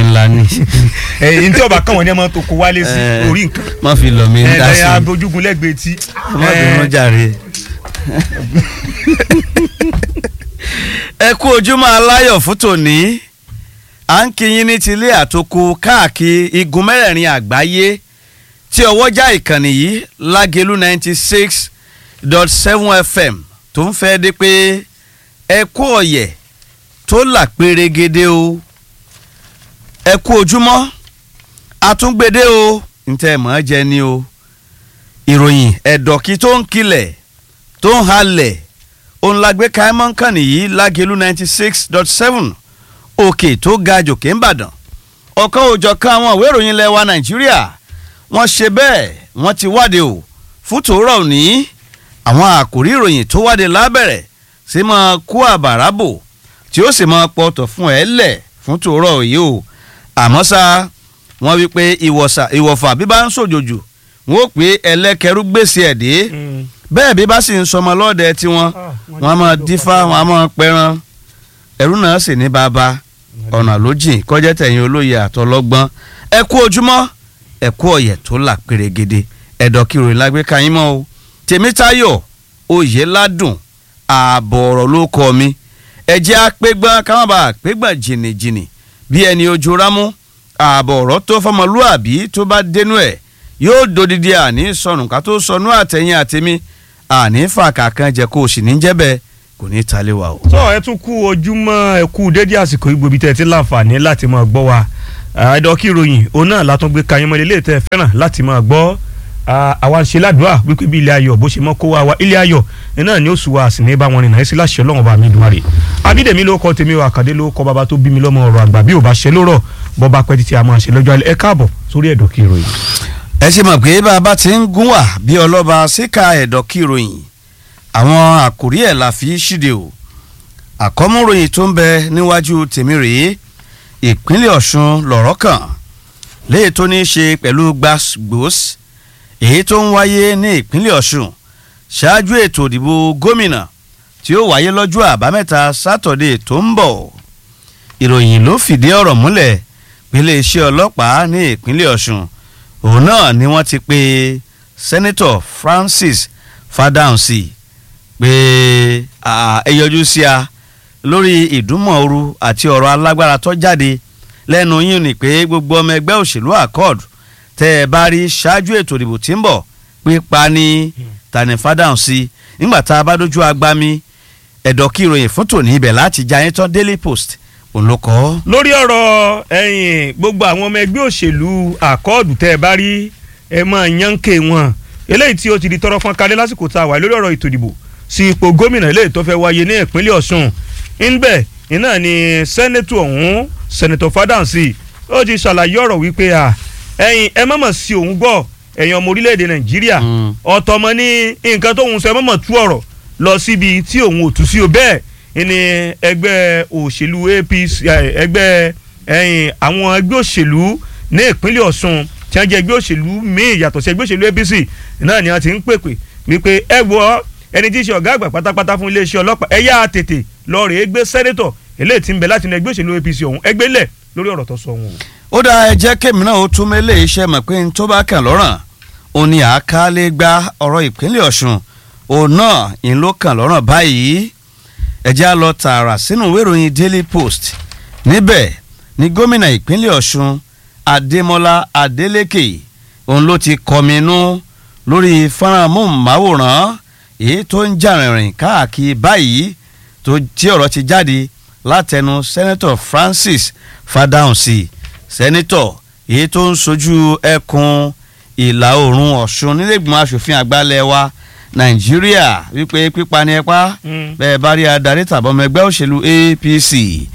ńlá ni. ẹ̀yìn tí ọba kàn wọ́n ní ẹ máa tó kó wálé sí Eh. orí nǹkan má fi lọ mi ń dá sí ẹ̀ẹ́dẹ̀yà i. abojúgun lẹ́gbẹ̀ẹ́ tí. má bínú jàre. ẹ kú ojúmọ́ aláyọ̀ fún tòní à ń kí yín ní tilé àtòkù káàkiri igun mẹ́rẹ̀ẹ̀rin àgbáyé tí ọwọ́jà ìkànnì yìí lágẹ̀lú ninety six dot seven fm tó ń fẹ́ dé pé ẹ kú ọ̀yẹ̀ tó là pérégede o ẹ kú ojúmọ́ àtúngbédé o ntẹ́ mọ̀ ẹ́ jẹ ni o ìròyìn ẹ̀dọ̀kí tó ń kilẹ̀ tó ń halẹ̀ òun la gbé káímọ́ kàn nìyí lágẹ̀lú ninety six dot seven òkè tó ga jòkè ń bàdàn ọ̀kan òjọ̀kan àwọn ìwé ìròyìn ilẹ̀ wa nàìjíríà wọ́n ṣe bẹ́ẹ̀ wọ́n ti wáde o fún tòórọ̀ òní àwọn àkòrí ìròyìn tó wáde lábẹ̀rẹ̀ sí máa kó àbàrà bò tí ó sì máa pọ̀tọ̀ fún ẹ lẹ̀ fún tòórọ̀ yìí o àmọ́ ṣá wọ́n wí pé ìwọ̀sà ìwọ̀fà bí bá ń sòjòjò wọ́n ó pé ẹlẹ́kẹrú gbèsè ẹ̀ dé bẹ́ẹ̀ bí bá sì ń sọmọ lọ́ọ̀dẹ tiwọn wọ́n á máa dífá wọ́n á máa pẹran ẹ̀rú náà sì ní bàbá ọ̀nà ló jìn kọjá tẹ̀yìn olóye àtọlọ́gbọ́n ẹ kú ojúmọ́ ẹ kú ọ̀yẹ̀ tó là pérégede ẹ̀dọ̀ kí ìròyìn lágbé ka yín mọ́ o tèmítáyọ̀ oyè ládùn ààbọ̀ ọ̀rọ̀ ló kọ́ mi ẹ̀jẹ̀ apẹ́gbọ́n káwọn bá apẹ́gbọ́n jìnnìjìnnì bí ẹni ojú rámú ààbọ̀ ọ̀rọ̀ tó fọmọlúàbí tó bá dénú ẹ̀ yóò dodidi àní sọnù ká tó sọnù àtẹ̀yìn àtẹ̀mí àní fàkà kan jẹ́ kó o sì ní jẹ́ bẹ́ẹ̀ kò ní ta lé wa o. sọ ẹ tún kú ojúmọ́ ẹ kú dédé àsìkò ìgbòbi tẹ ti láǹfààní láti máa gbọ́ wa ẹdọkí ìròyìn òun náà látún gbé kayín mọ ilé tẹ fẹ́ràn láti máa gbọ́ àwa ń ṣe ládùúrà wípé bí ilé ayọ̀ bó ṣe mọ́ kó wa wa ilé ayọ̀ náà ni ó sùn wa sì ní bá wọn rìn náà sí láṣẹ Ọlọ́run bá mi dùn àrè abídèmí ló kọ tèmi o àkàdé ló kọ bàbá tó bí mi lọ́mọ ọ̀rọ̀ àgbà bí ò bá ṣe lórọ̀ bọ́ bá pẹ́ títí a máa ṣe lọ́jọ́ alẹ́ ẹ káàbọ̀ sórí ẹ̀dọ̀kí ìròyìn. ẹ ṣe mọ̀ pé bàbá ti ń gún wà bí ọlọ́ba síkà ẹ̀dọ̀ kí ìròyìn àwọn àkòrí ẹ̀ la fi ṣíde o àkọ́múròyìn tó ń bẹ níwájú tèmi rèé ìpínlẹ̀ ọ̀ṣun lọ̀rọ̀ kàn léyìí tó ní í ṣe pẹ̀lú gbàgbós èyí tó ń wáyé ní ìpínlẹ̀ ọ̀ṣun ṣáájú ètò ìdìbò gómìnà tí ó wáyé lọ́jọ́ àbámẹ́ta sátọ̀dé tó ń bọ̀ ìròyìn ló fìdí ọ̀rọ̀ múlẹ̀ pé iléeṣẹ́ ọlọ́pàá ní ìpínlẹ̀ ọ̀ṣun òun náà ni wọ́n ti pe sẹ́nẹ́tọ̀ francis fadahunsi pé ẹ yọjú sí a lórí ìdúnmọ̀ọ́rù àti ọ̀rọ̀ alágbára tó jáde lẹ́nu yín ni pé gbogbo ọmọ ẹgbẹ́ òṣèlú accord tẹ́ ẹ bá rí ṣáájú ètò ìdìbò tí ń bọ̀ pípa ní tani fadahunsi nígbà tá a bá dójú agbami ẹ̀dọ̀ kí ìròyìn fún tòní ibẹ̀ láti jayín tán daily post òun ló kọ́. lórí ọ̀rọ̀ ẹ̀yìn gbogbo àwọn ọmọ ẹgbẹ́ òṣèlú àkọọ́dù tẹ́ ẹ bá rí ẹ máa yànké wọn eléyìí tí ó ti di tọrọ fún kalẹ̀ lásìkò tá a wà lórí ọ̀rọ̀ ètò ìdìbò sí ipò gómìnà eléyìí tó fẹ́ wáyé ní ìpínlẹ̀ ọ̀ṣun ńbẹ̀ iná ni sẹ́nẹ́tù ọ̀hún sẹ́nẹ́tọ̀ fádàǹsì ó ti ṣàlàyé ọ̀rọ̀ wípé à ẹ̀yin ẹ mọ̀mọ̀ sí òun gbọ́ ẹ̀yin ọmọ orílẹ̀-èdè nàìjíríà ọ̀tọ̀mọ ní nǹkan tóun sọ ẹ mọ̀mọ̀ tú ọ̀rọ̀ lọ síbi tí òun ò tú sí o bẹ́ẹ̀ ni ẹgbẹ́ òṣèlú APC ẹgbẹ́ ẹ̀yìn àwọn ẹgbẹ́ òṣèlú ní ìpínlẹ̀ ọ̀ṣun tí wọ́n jẹ́ ẹgbẹ́ òṣèlú míì yàtọ̀ sí ẹgbẹ́ òṣèlú APC náà ni wọ́n ti ń pèpè wípé ẹ wọ ẹni tí í ṣe ọ̀gá àgbà pátápátá fún iléeṣẹ́ ọlọ́pàá ẹ yá tètè lọ rèé gbé sẹ́nẹ́tọ̀ eléyìí tí ń bẹ láti inú ẹgbẹ́ òṣèlú APC ọ̀hún ẹgbẹ́ lẹ̀ lórí ọ̀rọ̀ tó sọ wọn. ó dá ẹ jẹ́ kémi náà ó tún mélé iṣẹ́ mọ̀ pé n tó bá kàn lọ́rùn òun ni àkálẹ̀ gba ọ̀rọ̀ ìpínlẹ̀ ọ̀ṣun òun náà ń ló kàn lọ́rùn báyìí ẹ jẹ́ á lọ tààrà sínú ìwé ìròyìn daily post níbẹ̀ ni gómìnà ìpínlẹ̀ ọ̀ṣun adémọlá adélékè òun ló ti kọminú lórí fọ́nrán móhùnmáwòrán èyí tó ń jà rìnrìn káàkiri báyìí tó tí ọ̀rọ̀ ti jáde látẹnu sẹ́nẹ́tọ̀ francis fadahunsi sẹ́nẹ́tọ̀ èyí tó ń sojú ẹkùn ìlà oòrùn ọ̀ṣun nílẹ̀gbọ̀n asòfin àgbàlẹ̀ wa nàìjíríà wípé pípa ni ẹ pa bẹ́ẹ̀ bá rí adarí tàbọ̀mọ ẹgbẹ́ òṣèlú apc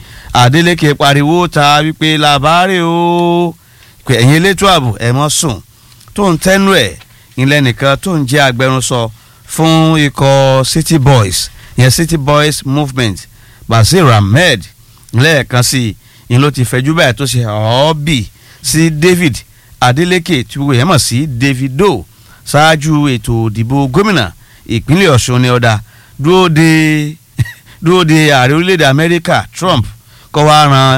adeleke pariwo ta wípé làbárè o pé ẹ̀yin elétò ààbò ẹ̀ mọ́ sùn tó ń tẹ́nu ẹ̀ ilẹ̀ nìkan tó ń jẹ́ agbẹnusọ fún ikọ̀ city boys yẹn city boys movement basir ahmed lẹ́ẹ̀kan sí i ni ló ti fẹjú báyìí tó ṣe ọ́ọ́bì sí david adeleke tí gbogbo yẹn mọ̀ sí davido ṣáájú ètò ìdìbò gómìnà ìpínlẹ̀ ọ̀ṣun ní ọ̀dà dúró de dúró de ààrẹ orílẹ̀-èdè amẹ́ríkà trump kọ́ wá ran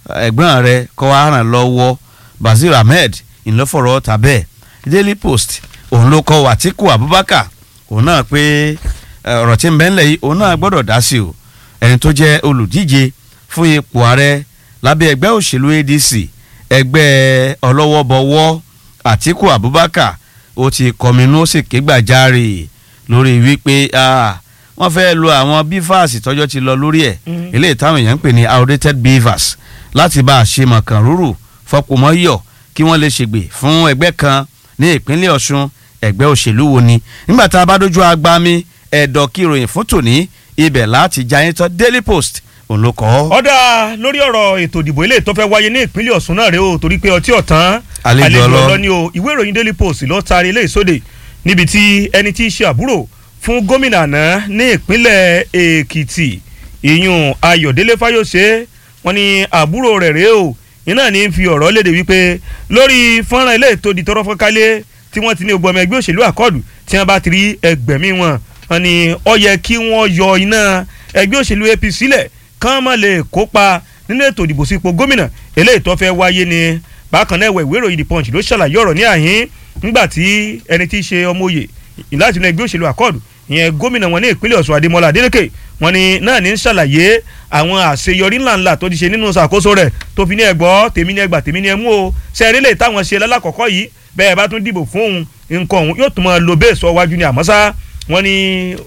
ẹ̀gbọ́n rẹ kọ́ wa ràn lọ́wọ́ Bazir Ahmed ìlọ́fọ̀rọ̀ tàbẹ́ Daily Post òun ló kọ́ Wàtíkù Abubakar òun náà pé ọ̀rọ̀ tí ń bẹ ńlẹ̀ yìí òun náà gbọ́dọ̀ dá sí o ẹni tó jẹ́ olùdíje fún ipò ààrẹ lábẹ́ ẹgbẹ́ òṣèlú ADC ẹgbẹ́ ọlọ́wọ́bọwọ́ Àtíkù Abubakar ó ti kọminú ó sì ké gbàjarè lórí wípé wọ́n fẹ́ lo àwọn bivas tọ́jọ́ ti lọ lórí ẹ̀ eléyìí táwọn èèyàn ń pè ní outdated bivas láti bá a ṣe mọ̀kàn rúrù fọpọ̀mọ́yọ̀ kí wọ́n lè ṣègbè fún ẹgbẹ́ kan ní ìpínlẹ̀ Ọ̀ṣun ẹgbẹ́ òṣèlú wo ni nígbà tá a bá dójú agbami ẹ̀dọ̀ kí ìròyìn fún tòní ibẹ̀ láti jayín tán Daily Post òun ló kọ́. ọ̀dà lórí ọ̀rọ̀ ètò ìdìbò ilé tó fẹ́ wáyé ní ìpínlẹ̀ Ọ̀ṣun náà rèé o torí pé ọtí ọ̀tán Àlejò ọlọ. ọlọ ni o ìwé ìròyìn Daily Post ló taari ilé ìsóde níbi tí ẹni tí í ṣe àbúrò fún gómìnà àná ní ìpínlẹ̀ Èkìtì ìyún Ayọ̀délé Fáyọ̀ṣe wọ́n ní àbúrò rẹ̀ rèé o iná ní fi ọ̀rọ̀ léde wípé lórí fọ́nrán ilé ètò ìdìtọ́rọ́ fọ́nkálẹ̀ tí wọ́n ti ní ogun ọmọ ẹgbẹ́ òṣèlú àkọọ́dù tí wọ́n bá ti rí ẹgbẹ̀mí wọn wọ́n ní ó yẹ kí wọ́n yọ iná ẹgbẹ́ òṣèlú APC sílẹ̀ kán má lè kópa nínú ètò ìdìbò sípò gómìnà eléyìí tó fẹ́ wáyé ni bákan náà ìwé ìròyìn The Punch ló ṣàlàyé ọ̀rọ̀ ní àhín nígbà tí ẹni tí í ṣe ọmọ òye láti inú ẹgbẹ́ òṣèlú àkọọ́dù ìyẹn gómìnà wọn ní ìpínlẹ̀ Ọ̀ṣun Adémọ́lá Adélékè wọn ni náà ní ń ṣàlàyé àwọn àṣeyọrí ńláńlá tó ti ṣe nínú ṣàkóso rẹ̀ tó fi ní ẹgbọ́ tèmi ní ẹgbà tèmi ní ẹmú o sẹ́ẹ̀rí lè táwọn ṣe lálàkọ́kọ́ yìí bẹ́ẹ̀ bá tún dìbò fún òun nǹkan òun yóò tún máa lo bẹ́ẹ̀ sọ wájú ni àmọ́ sá wọn ni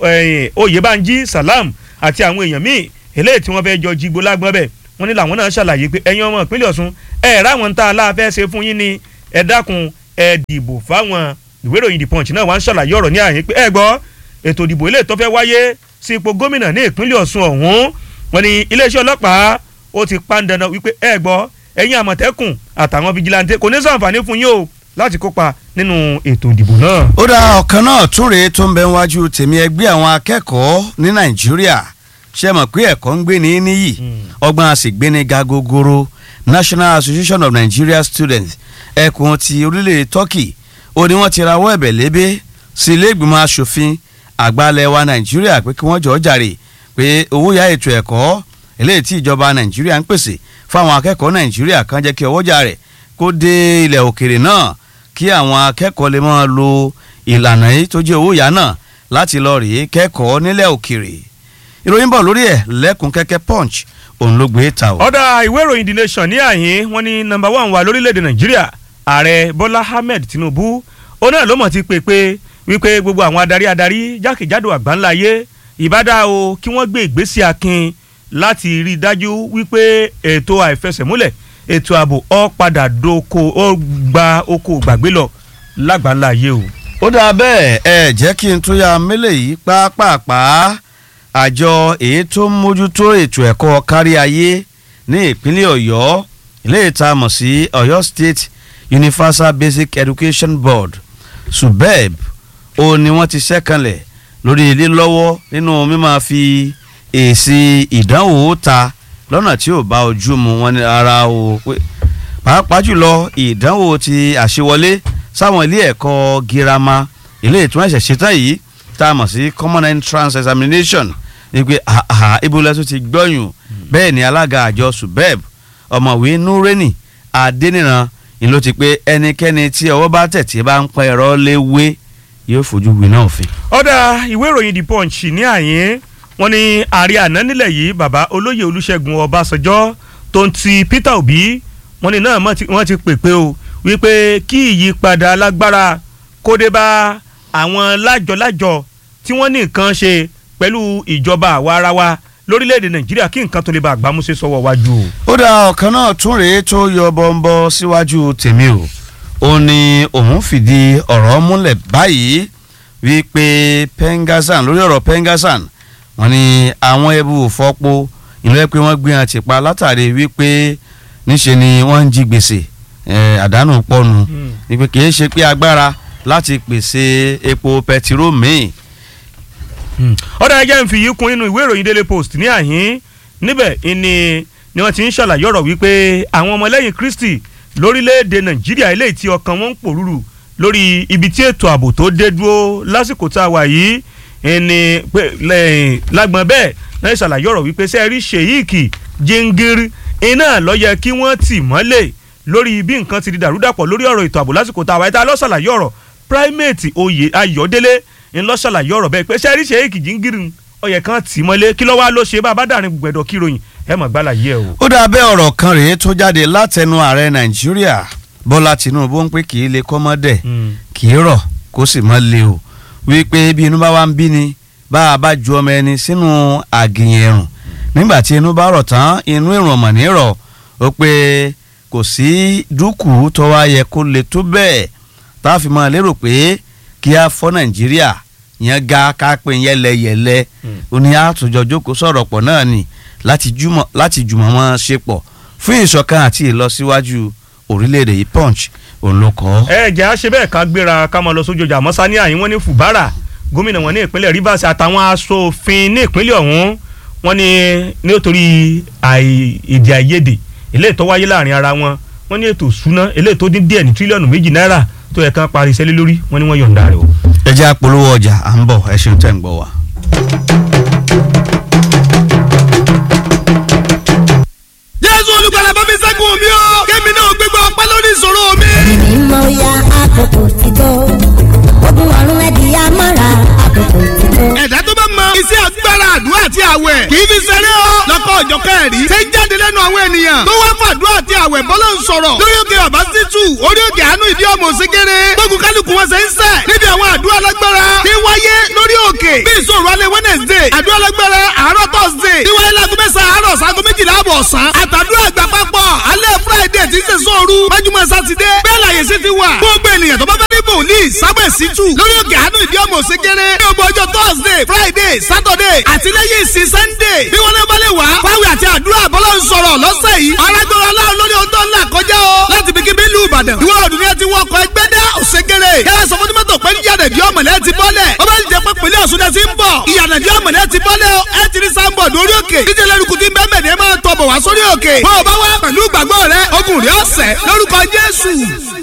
Oyèbánjí Salam àti àwọn èèyàn míì eléyìí tí wọ́n fẹ́ jọ jígbó lágbọ́n bẹ̀ wọ́n ní làwọn náà ṣàlàyé pé ẹ̀yin ọmọ ìpínlẹ̀ Ọ̀ṣun ẹ̀ ráwọn tá a láàfẹ́ ṣe fún yín ni ẹ dákun ẹ dìbò fáwọn ìwé ìròyìn The Punch náà wọ́n ń ṣàlàyé ọ̀rọ̀ ní àyín pé ẹ gbọ́ ètò ìdìbò ilé tó fẹ́ wáyé sí ipò gómìnà ní ìpínlẹ̀ Ọ̀ṣun ọ̀hún wọ́n ní iléeṣẹ́ ọlọ́pàá ó ti pa ń dandan wípé ẹ gbọ́ ẹ̀yin àmọ̀tẹ́kùn àtàwọn fijilantẹ́ kò ní ṣàǹfààní fún yín o láti kópa nínú ètò ìdìbò náà. ó dá ọ̀kan náà tún rèé tó ń bẹ wájú tèmi ẹgbẹ́ àwọn akẹ́kọ̀ọ́ ní Nàìjíríà ṣe mọ̀ pé ẹ̀kọ́ ń gbé ní níyì ọgbọ́n a sì gbé ní ga gogoro National Association of Nigeria Students ẹkùn ti orílẹ̀ Turkey ó ní wọ́n ti rawọ́ ẹ̀bẹ̀ lébé sí ilé ìgbìmọ̀ asòfin àgbàlẹ̀ wa Nàìjíríà pé kí wọ́n jọ̀ọ́ jàre pé owó ya ètò ẹ̀kọ́ eléyìí tí ìjọba Nàìjíríà ń pèsè fáwọn akẹ́kọ̀ọ́ Nàìjíríà kan jẹ́ kí ọwọ́jà rẹ̀ kó dé ilẹ̀ òkèrè náà kí àwọn akẹ́kọ̀ọ́ lè máa lo ìlànà yìí tó jẹ́ owó yá náà láti lọ rèé kẹ́kọ̀ọ́ nílẹ̀ òkèrè ìròyìn bọ̀ lórí ẹ̀ lẹ́kùn kẹ́kẹ́ punch òun ló gbé ta o. ọ̀dà ìwé ìròyìn The Nation ní àyín wọ́n ní nọ́mbà one wà lórílẹ̀‐èdè Nàìjíríà ààrẹ Bọ́lá Ahmed Tinubu ó náà ló mọ̀ ti pè pé wípé gbogbo àwọn adarí adarí jákèjádò àgbáńláyé ìbádá o kí wọ́n gbé ìgbésí akin láti rí i dájú wípé ètò àìfẹsẹ̀múlẹ̀ ètò ààbò ó padà doko ó gba oko gbàgbé lọ lágbàńláyé o. ó dáa bẹ́ẹ̀ ẹ jẹ́ kí n tún ya mélèé yìí pápápá àjọ èyí tó ń mójútó ètò ẹ̀kọ́ kárí ayé ní ìpínlẹ̀ Ọ̀yọ́ ilé ìta mọ̀ sí Ọ̀yọ́ State Universal Basic Education Board subeb ó ní wọ́n ti ṣẹ́kànlẹ̀ lórí ilé lọ́wọ́ nínú mímáa fi èsì ìdánwò ta lọ́nà tí ò bá ojú mu wọn ní ara o pé pàápàá jùlọ ìdánwò ti àṣewọlé sáwọn ilé ẹ̀kọ́ girama ilé ìtura ẹ̀ṣẹ̀ ṣetán yìí tá a mọ̀ sí common entrance examination ni pé àhà ibùdó tó ti gbọ́yùn bẹ́ẹ̀ ni alága àjọ subeb ọ̀mọ̀wé nureni adéníran ni ló ti pé ẹnikẹ́ni tí ọwọ́ bá tẹ̀ tí bá ń pẹ́ ẹ̀rọ léwé yóò fojú winá òfin. ọ̀dà ìwé ìròyìn The Punch ní àyín wọ́n ní ààrẹ àná nílẹ̀ yìí bàbá olóyè olúṣẹ́gun ọbásanjọ́ tó ń ti peter obi wọ́n ní náà wọ́n ti pèpè o wípé kí ìyípadà alágbára kó dé bá àwọn lájọ-lájọ tí wọ́n ní nǹkan ṣe pẹ̀lú ìjọba àwa ara wa lórílẹ̀‐èdè nàìjíríà kí nǹkan tó lè bá àgbámúṣe sọ́wọ́ wájú o. ó dá ọ̀kan náà tún rèé tó yọ bọ́ńbọ́ síwájú tèmi o ó ní òun fìdí ọ̀rọ̀ múlẹ̀ báyìí wípé pengasan lórí ọ̀rọ̀ pengasan wọ́n ní àwọn ẹbú fọ́pọ̀ ìlú ẹ pé wọ́n gbé hàn tìpa látàrí wípé níṣe ni wọ́n ń jí gbèsè àdánù pọ̀nù wípé kì í ṣe pé agbára láti pèsè epo pẹtiró míì. ọ̀dà ẹjẹ́ ń fi yìí kún nínú ìwé ìròyìn Daily Post ní àhín níbẹ̀ ni ni wọ́n ti ń ṣàlàyé ọ̀rọ̀ wípé àwọn ọmọlẹ́yìn Kristi lórílẹ̀‐èdè Nàìjíríà eléyìí tí ọkàn wọn ń pòrúurú lórí ibi tí ètò ààbò tó dé dúró lásìkò tá a wà yìí ẹni pé lágbọn bẹ́ẹ̀ náà ṣàlàyé ọ̀rọ̀ wípé sẹ́ẹ̀rí Sheikh Jingiri iná ló yẹ kí wọ́n tì mọ́lẹ̀ lórí bí nǹkan ti di dàrúdàpọ̀ lórí ọ̀rọ̀ ètò ààbò lásìkò tá a wáyé tá a lọ ṣàlàyé ọ̀rọ̀ primate oyè Ayọ̀délé ń lọ ṣàlàyé ọ̀rọ̀ bẹ́ẹ̀ pé sẹ́ẹ̀rí Sheikh Jingiri ó yẹ kán tì mọ́lẹ̀ kí ló wá ló ṣe bá a bá dàrin gbẹ̀dọ̀ kíròyìn ẹ mọ̀ gbálà yẹ o. ó dà bẹ́ẹ̀ ọ̀rọ̀ kan rèé tó jáde látẹnu ààrẹ nàìjíríà bọ́lá tinubu ń pè kì í lè kọ́mọ́dẹ̀ kì í rọ̀ kó sì mọ́ le o wípé bí inú bá wá ń bí ni bá a bá ju ọmọ ẹni sínú àgìyàn ẹ̀rùn nígbà tí inú bá rọ̀ tán inú ẹ̀rùn ọ̀mọ̀ ní rọ̀ ó pé kò sí dúkù tó wá yẹ kó le tó bẹ́ẹ̀ tá a fi máa lérò pé kí a fọ́ nàìjíríà yẹn ga ká pé yẹlẹyẹlẹ ó ní àtúnjọ jókòó sọ̀rọ̀ pọ̀ náà ni láti jùmọ̀ láti jùmọ̀ wọn ṣe pọ̀ fún ìṣọ̀kan àti ìlọsíwájú orílẹ̀-èdè yìí punch òun ló kọ́. ẹ jẹ́ àṣẹ bẹ́ẹ̀ ká gbéra ká máa lọ sójú ọjà àmọ́ sani àyín wọ́n ní Fubara gómìnà wọn ní ìpínlẹ̀ Rivers àtàwọn aṣòfin ní ìpínlẹ̀ ọ̀hún wọ́n ní nítorí èdè àìyedè eléyìí tó wáyé láàrin ara wọn wọ́n ní ètò ìṣúná eléyìí tó dín díẹ̀ ní tírílíọ̀nù méjì náírà tó yẹ kán parí iṣẹ́ lé lórí wọ́n ní wọ́n yọ̀ǹda rẹ̀ o. ẹ jẹ́ àpolówó ọjà à ń bọ̀ ẹ ṣeun tẹ́ ń gbọ́ wa. jésù olùgbàlà bá mi ṣẹ́gun mi o kémi náà gbégbá ọpẹ́ lórí ìṣòro mi. ẹ̀mí mọ ya àkókò ti tó ogun ọ̀run ẹ̀dí amára àkókò ti tó. ẹ̀dá tó bá mọ iṣẹ́ agbára àdúrà àti àwẹ̀ kì í fi ṣeré o lọ́kọ̀ ọ̀jọ̀kẹ́ ẹ̀rí ṣe ń jáde lẹ́nu àwọn ènìyàn tó wá fún àdúrà àti àwẹ̀ bọ́lá ń sọ̀rọ̀ lórí òkè bàbá sítù orí òkè àánú ìdí ọmọ òsínkéré gbógun kálukú wọn ṣe ń sẹ̀ níbi àwọn àdúrà lágbára tí wáyé lórí òkè bí ìṣòro alẹ́ wednesday àdúrà lágbára àárọ̀ thursday tí wáyé láago mẹ́sàn-án àárọ̀ sago méjìlá àbọ̀ ọ̀sán àtàdúrà àgbà papọ̀ alẹ́ friday tí ń ṣe sóoru májúmọ́ sátidé bẹ́ẹ̀ láyé sí ti wà gbogbo ènìyàn tó bá fẹ́ ní bòlíì sábẹ̀ sítù lórí òkè àánú ìdí ọmọ òsínkéré ní ọgbọ ọjọ́ thursday friday saturday àti lẹ́yìn ìsìn sunday bí wọ́n lé wọlé wá fáwọn àti àdúrà bọ́lá ń sọ̀rọ̀ lọ́sẹ̀ yìí arágbára aláwọ̀ lórí ohun tó ń là kọjá o láti bí kíbi ìlú ìbàdàn ìwọ ọdún ni ẹ ti wọkọ̀ ẹgbẹ́ dá òṣèkèrè yàrá sọ fún tìmọ́tò pé yíyànà ìdí ọmọlẹ́ ti bọ́lẹ̀ ó bá ń jẹ pé pèlè ọ̀ṣun ẹ ti ń bọ̀ ìyànà ìdí ọmọlẹ́ ti bọ́lẹ̀ o ẹ ti rí sáńbọ̀ lórí òkè díje lẹ́rùkù tí ń bẹ́ẹ̀ mẹ́rin ẹ máa tọ̀ bọ̀ wá sórí òkè bó o bá wá pẹ̀lú ìgbàgbọ́ rẹ ogun rẹ ọ̀sẹ̀ lórúkọ jésù.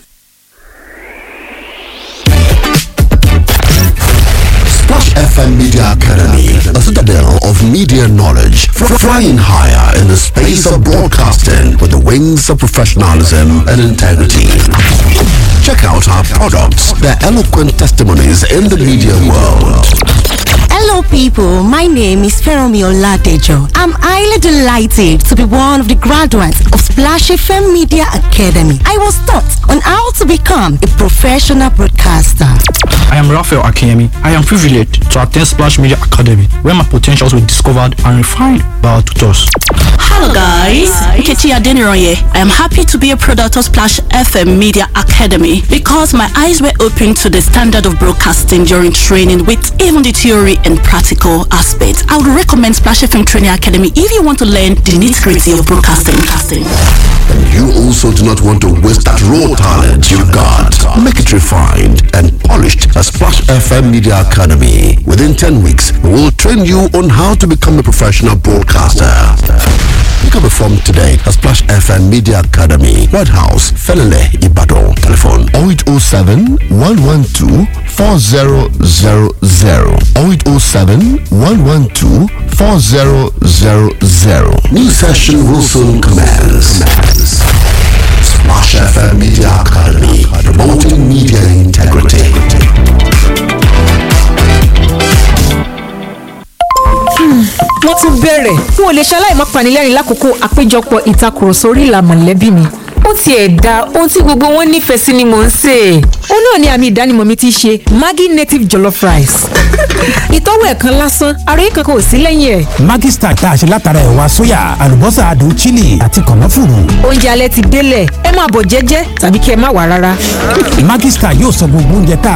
Splash FM Media Academy, a citadel of media knowledge, fr- flying higher in the space of broadcasting with the wings of professionalism and integrity. Check out our products, their eloquent testimonies in the media world. Hello, people. My name is Feromi Oladejo. I'm highly delighted to be one of the graduates of Splash FM Media Academy. I was taught on how to become a professional broadcaster. I am Raphael Akemi. I am privileged to attend Splash Media Academy, where my potentials were discovered and refined by our tutors. Hello guys, Nkechi Adeniroye. I am happy to be a product of Splash FM Media Academy because my eyes were opened to the standard of broadcasting during training with even the theory and practical aspects. I would recommend Splash FM Training Academy if you want to learn the nitty-gritty of broadcasting. And you also do not want to waste that raw talent you got. Make it refined and polished at Splash FM Media Academy. Within 10 weeks, we will train you on how to become a professional broadcaster. Pick up a form today at Splash FM Media Academy, White House, Felele, Ibadan. Telephone 0807 112 4000 0807 112 4000. New session will soon commence. Splash FM Media Academy, promoting media integrity. wọ́n tún bẹ̀rẹ̀ n ò lè ṣaláì má panilẹ́rìn lákòókò àpéjọpọ̀ ìtakùrọ̀sọ orí ìlà mọ̀lẹ́bí mi ó tiẹ̀ da ohun tí gbogbo wọn nífẹ̀ẹ́ sí ni mò ń sè é ó náà ni àmì ìdánimọ̀ mi ti ṣe Maggi native jollof rice ìtọ́wò ẹ̀kan lásán ara yìí kankan ò sí lẹ́yìn ẹ̀. Maggi Star tá a ṣe látara ẹ̀wà sóyà àlùbọ́sà adùn chili àti kànáfùrù. oúnjẹ alẹ́ ti délẹ̀ ẹ máa bọ̀ jẹ́jẹ́ tàbí kí ẹ má wà rárá. Maggi Star yóò sọ gbogbo oúnjẹ tá a